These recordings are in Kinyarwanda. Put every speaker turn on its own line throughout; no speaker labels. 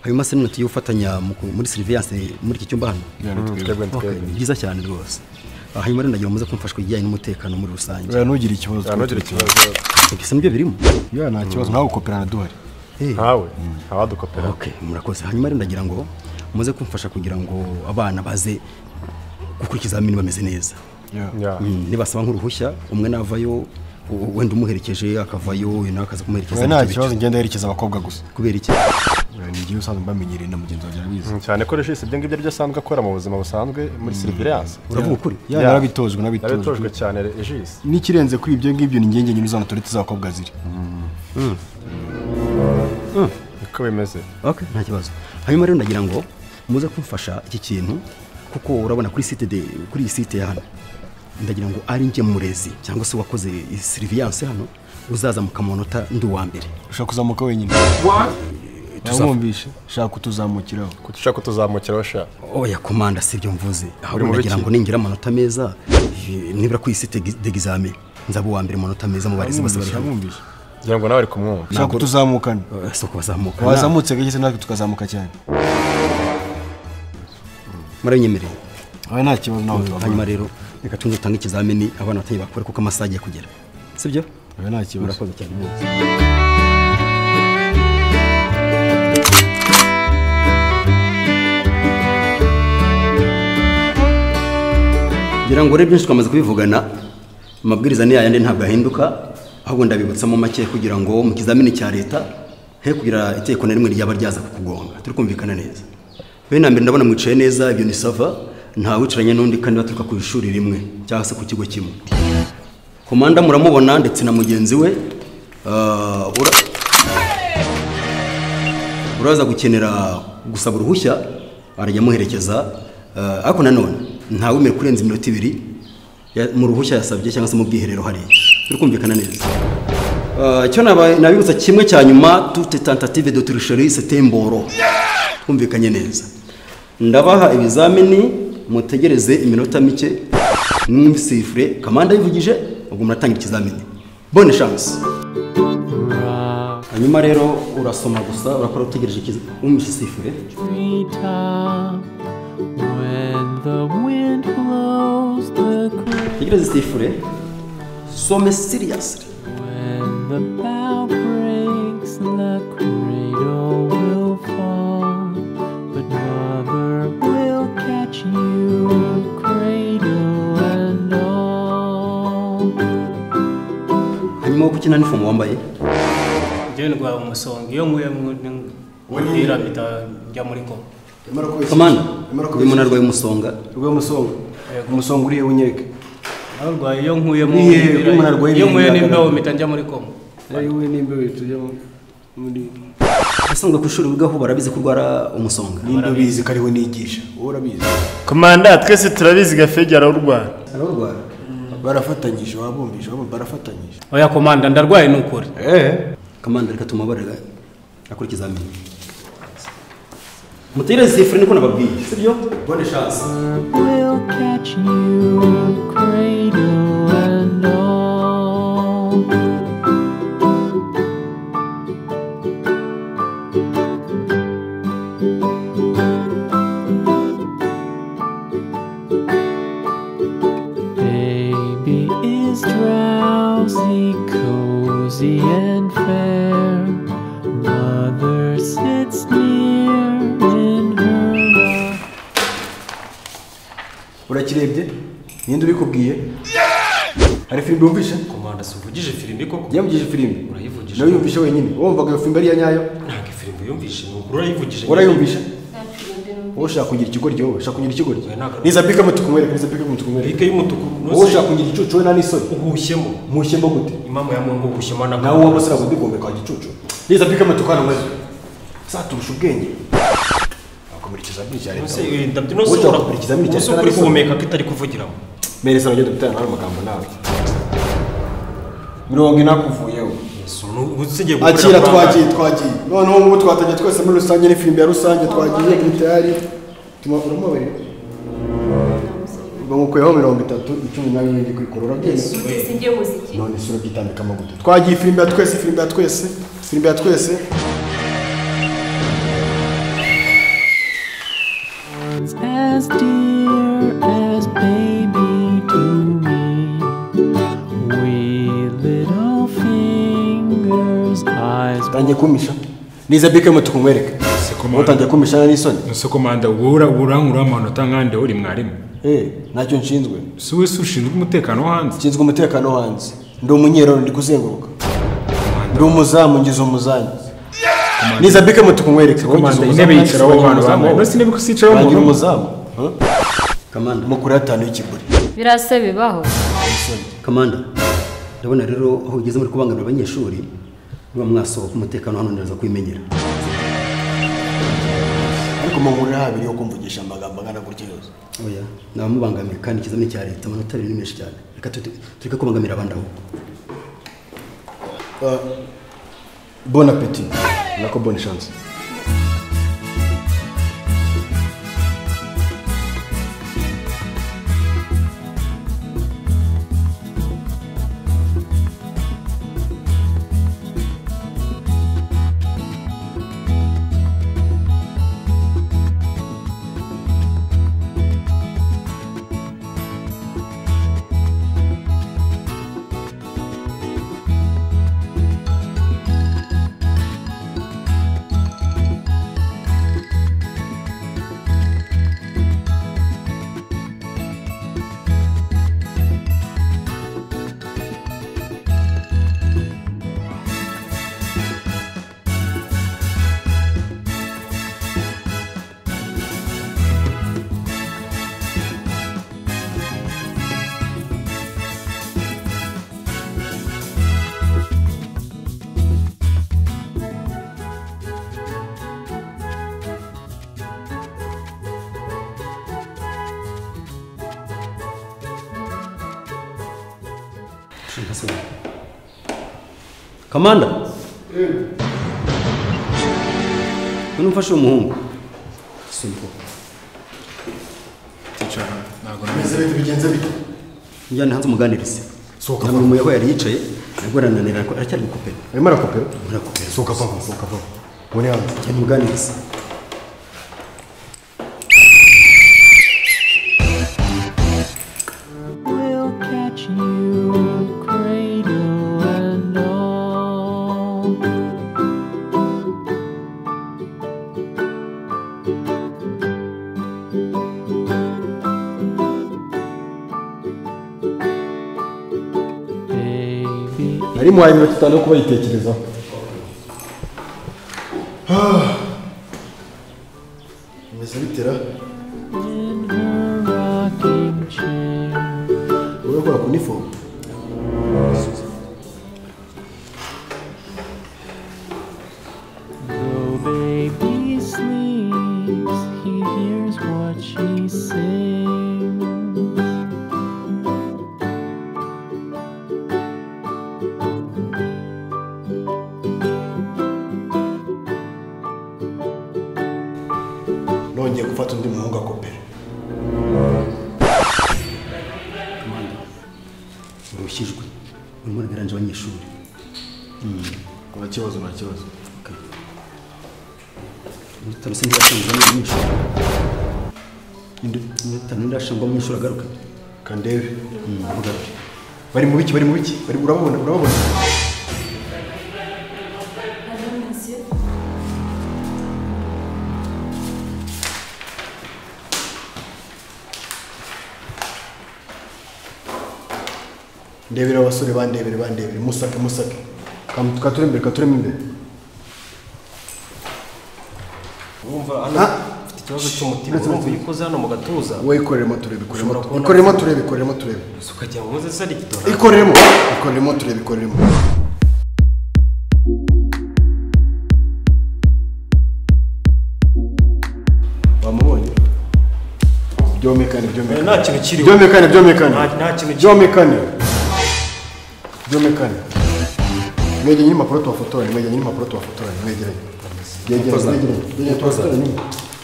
hanyuma se tugiye gufatanya muri seriviyase muri iki cyumba hano
twebwe
ni byiza cyane rwose Ah, hanyuma rero ndagira muze kumfasha ku bijyanye n'umutekano muri rusange
uriya ntugire ikibazo
ntugira ikibazo
mbese nibyo birimo
uriya nta kibazo nawe ukoperana duhari
Eh,
ntawe ntawadukopera
okay murakoze hanyuma rero ndagira ngo muze kumfasha kugira ngo abana baze gukora ikizamini bameze neza
Ya.
Mm, nibasaba nk'uruhushya umwe navayo u- wenda umuherekeje akavayo nawe akaza kumuherekeza
wowe nta
bityo
kibazo ngenda yerekeza abakobwa gusa
bityo. kubera iki
uriya ni igihe usanzwe mbamenyereye na mugenzi wanjye arabizi
Mm, cyane ko regis ibyo ngibyo aribyo asanzwe akora mu buzima busanzwe muri seriviyase
uravuga ukuri
ya
Ya.
narabitojwe nabitojwe
yabitojwe cyane regis
n'ikirenze kuri ibyo ngibyo ni ngenge nyine uzana toilette z'abakobwa ziri
niko bimeze
okay nta kibazo hanyuma rero ndagira ngo muze kumfasha iki kintu kuko urabona kuri site de kuri iyi site ya hano ndagira ngo ari njye murezi cyangwa se uwakoze seriviyase hano uzazamuka mu manota ndi uwa mbere
ushaka kuzamuka wenyine tuzamwumvishe shaka kutuzamukiraho
kuki ushaka kutuzamukiraho sha
oya komanda si ibyo mvuze ahubwo
mu
ndagira
biki?
ngo ningira amanota meza eh, nibura kuri iyi site degizame nzaba uwa mbere mu manota meza mu barezi bose bari hano
uramwumvishe
ngira ngo nawe ari kumwumva
ushaka kutuzamukana
Eh, si ukubazamuka Na-
wazamutse gake se natwe tukazamuka cyane
murabinyemereye
wowe nta kibazo nawe
hanyuma
tubavura
rero reka tuze dutange ikizamini abana batangiye bakora kuko amasaha agiye kugera sibyo
wowe nta kibazo
murakoze cyane mwese ngira ngo rero byinshi twamaze kubivugana amabwiriza ni yayandi ntabwo ahinduka ahubwo ndabibutsamo make kugira ngo mu kizamini cya leta he kugira itegeko na rimwe ryaba ryaza kukugonga turi kumvikana neza bene mbere ndabona mwicaye neza ibyo ni sava nta wicaranye n'undi kandi baturuka ku ishuri rimwe cyangwa se ku kigo kimwe komanda muramubona ndetse na mugenzi we Ah, ura- uraza gukenera gusaba uruhushya arajya amuherekeza ah, ariko nanone ntawemere kurenza iminota ibiri ya- mu ruhushya yasabye cyangwa se mu bwiherero hariya turi kumvikana neza Ah, icyo naba- nabibutsa kimwe cya nyuma toute tentative de tricherie c'était imboro twumvikanye neza ndabaha ibizamini mutegereze iminota mike mw'isifure kamanda yivugije ubwo muratanga ikizamini bonne chance hanyuma rero urasoma gusa urakora utegereje wumvise sifure
treetop when the wind blows the creek
tegereze sifure some seriously
when the bow breaks the cradle will fall but mother will catch you cradle and all
hanyuma wo gukina n'ifomu wambaye
jewe rwa umusonga iyo nkuye nk'umupira mpita njya muri koma
kamana uyu muntu arwaye umusonga
rwe musonga umusonga uriye unyereke
nawe rwaye iyo nkuyemo
Ni hehe?
umupira-
Umuntu arwaye
iyo nkuye
ibihagarara.
n'imbeho mpita njya muri koma
rero wowe n'imbeho tujyamo muri
ubusanzwe ku ishuri wigaho barabizi ko urwara umusonga
nimba ubizi ko ariwe nigisha wowe urabizi
komanda twese turabizi gafege ararwara
ararwara
barafatanyije wabumbije wabumva barafatanyije
oya komanda ndarwaye ni ukuri
kamanda reka tumubabarira akora ikizamini mutegereze sifure niko nababwiye sibyo bonne chance
will catch you cradle and all Baby is drowsy, cozy, and fair. Mother sits near in her arms.
urakirebye ninde ubikubwiye hari filime wumvishe
komanda si uvugije filimi koko
yamugije filime
Urayivugije.
nawe yumvishe wenyine wumvaga iyo filime ari iya nyayo
ntabwo ifilimi uyumvishe ni ukuri urayivugije
urayumvisha wowe ushaka kugira ikigoryi wowe ushaka kugira ikigoryi
ntabwo-
niza pika mutu kumwereka niza pika mutu kumwereka
bike y'umutuku
wowe ushaka kugira igicucu we nta n'isoni
uhushyemo
mushye mbo gute
imamu ya mungu uhushyemo na
nawe w'abasore agomba igombe kwa gicucu niza pika mutu kwa namwe zaturusha ubwenge wakumira ikizamini cya leta wowe.
ndabyo
Wowe
nose
ushaka kugira ikizamini cya
umunsi
leta
ukuri
n'isoni.
guhumeka ko itari kuvugiramo
mereza uragenda utera nawe amagambo nawe mirongo inakuvuyeho
Si unu- usigiye gukorera
akira
muri
twagiye twagiye noneho ubu twatangiye twese muri rusange n'ifilimi ya rusange twagiye gitari tumubabarira bamukuyeho mirongo itatu icumi na bibiri kuri korora
sinjye muziki
none si urabyitambika amaguta twagiye ifilimi ya twese ifilimi ya twese ifilimi ya twese
his eyes
utangiye kumisha niza bike mutuku nkwereke
Sekomana.
utangiye kumishana n'isoni
nose komanda wura wurankura amanota nkande uri mwarimu
eh ntacyo nshinzwe
si we si ushinzwe umutekano wo hanze
nshinzwe umutekano wanjye ndi umunyerano ndi kuzenguruka ndi umuzamu ngize umuzamu niza bike mutuku nkwereke wowe ngize
komanda
umuzamu,
intebe yicaraho
ngize
abantu
umuzamu,
bamwe
wowe.
nose intebe ko sicaraho
Wangira
umuntu umwe.
umuzamu
kamanda
mukuru atanu y'ikiguri
birase bibaho
kamanda ndabona rero aho ugeze muri kubangamira abanyeshuri niba mwasohoka umutekano hano ndaza kwimenyera
ariko mu nkuru habiri yo kumvugisha amagambo angana gutya yose
oya nabamubangamiye kandi ikizamini cya leta amanota abiri ni menshi cyane reka tuti- tureke kubangamira abandi aho
bon appetit nako bonne chance
kamanda none umfashe uwo muhungu simpo
Ticara, ntabwo nameze.
njyane hanze umuganirize
Sohoka
ntabwo umuyaho yari yicaye nabwo arananira ariko aracyari gukopera
arimo arakopera
arakopera
sohoka papa sohoka papa muri hanze
njyane umuganirize
will catch you, cradle and all. Baby,
nari muhaye iminota itanu yo kubayitekerezaho bimeze bitera
in her rocking chair.
wowe ukora ku nifomu
Though baby sleeps, he hears what she sings.
nongeye gufata undi muhungu akopera
urushijwe urimo uragaranje abanyeshuri
nta kibazo nta kibazo
iminota itanu se ntiyashangwamo umunyeshuri iminota itanu ntiyashangwamo umunyeshuri agaruka
kandebe
agaruke
bari mu biki bari mu biki bari urababona urababona ndebera abasore bandebere bandebere musake musake kature imbere katuremo imbere
Urumva hano
Ah.
ufite ikibazo cy'umutima urumva iyo ukoze hano mu gatuza
wowe ikoreremo turebe ikoreremo
Ushobora kubona-
ikoreremo turebe ikoreremo turebe
ukagira ngo umaze sari igitoro
ikoreremo ikoreremo turebe ikoreremo wamubonye byomekane byomekane
nta kintu kiriho
byomekane byomekane
Nta- nta kintu kiri-
byomekane byomekane mwegeranye impapuro tubafotoranye mwegeranye impapuro tubafotoranye mwegeranye Byegeranye, byegeranye Byegeranye, tubafotoranye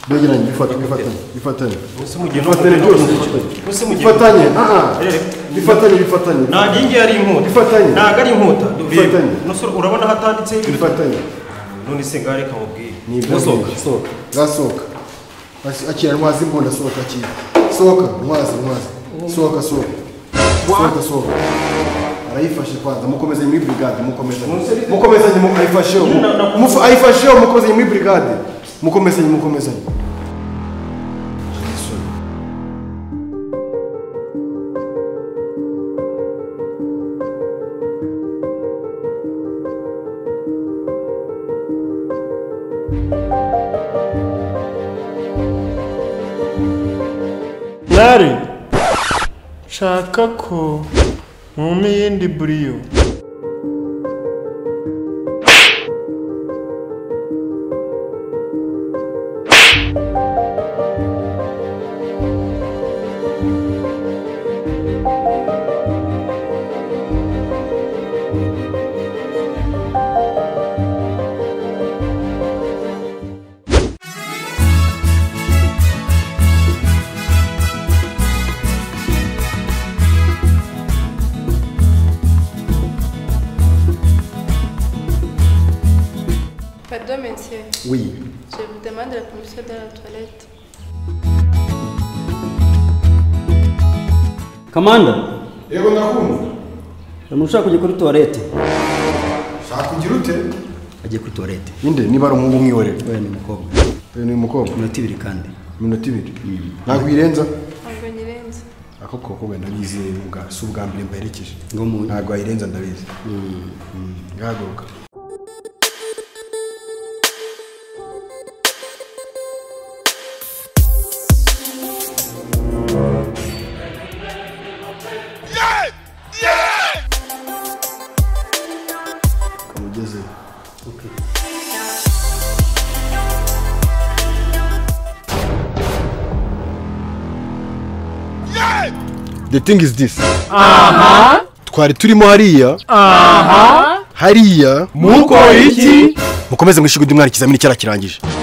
byegeranye bifatanye bifatanye bifatanye
Ese mu gihe
bifatanye
n'umuntu-
byose bifatanye
Ese mu gihe
bifatanye aha
Erega.
bifatanye bifatanye
ntabwo iyi ngiyi ari inkuta
Bifatanye.
ntabwo ari inkuta Reba.
Bifatanye.
Nusura, urabona hatanditseho ibintu
bifatanye
none se ngaho reka mubwire
ni ibyo
Musohoka.
sohoka gasohoka akira ntwazi imbunda sohoka akira sohoka ntwazi ntwazi sohoka sohoka sohoka sohoka ayifashe kwanza mukomezanye muri brigade mukomezanye
Munseri-
mukomezanye mu- ayifasheho mu-
Na- na-
mufu- ayifasheho mukomezanye muri brigade mukomezanye mukomezanye
Nari nshaka ko mwumpa iyindi buriyo
Pardon, monsieur.
oui
Je vous demande la permission de la toilette.
kamanda
yego ndakumva
umuntu ushaka kujya kuri tuwarete
shaka ugira ute
agiye kuri tuwarete
ninde niba ari umuhungu mwihorera
we ni umukobwa
uyu ni umukobwa
iminota ibiri kandi
iminota ibiri ntabwo uyirenza
Ntabwo nyirenze.
ako koko wenda ngize ubwa- si ubwa mbere mbaherekeje
ngo mu
ntabwo wayirenza ndabizi ngahaguruka kamugezeyo the thing is this twari turimo hariya hariya muko iki mukomeze mwishyure undi mwana ikizamini cyarakirangije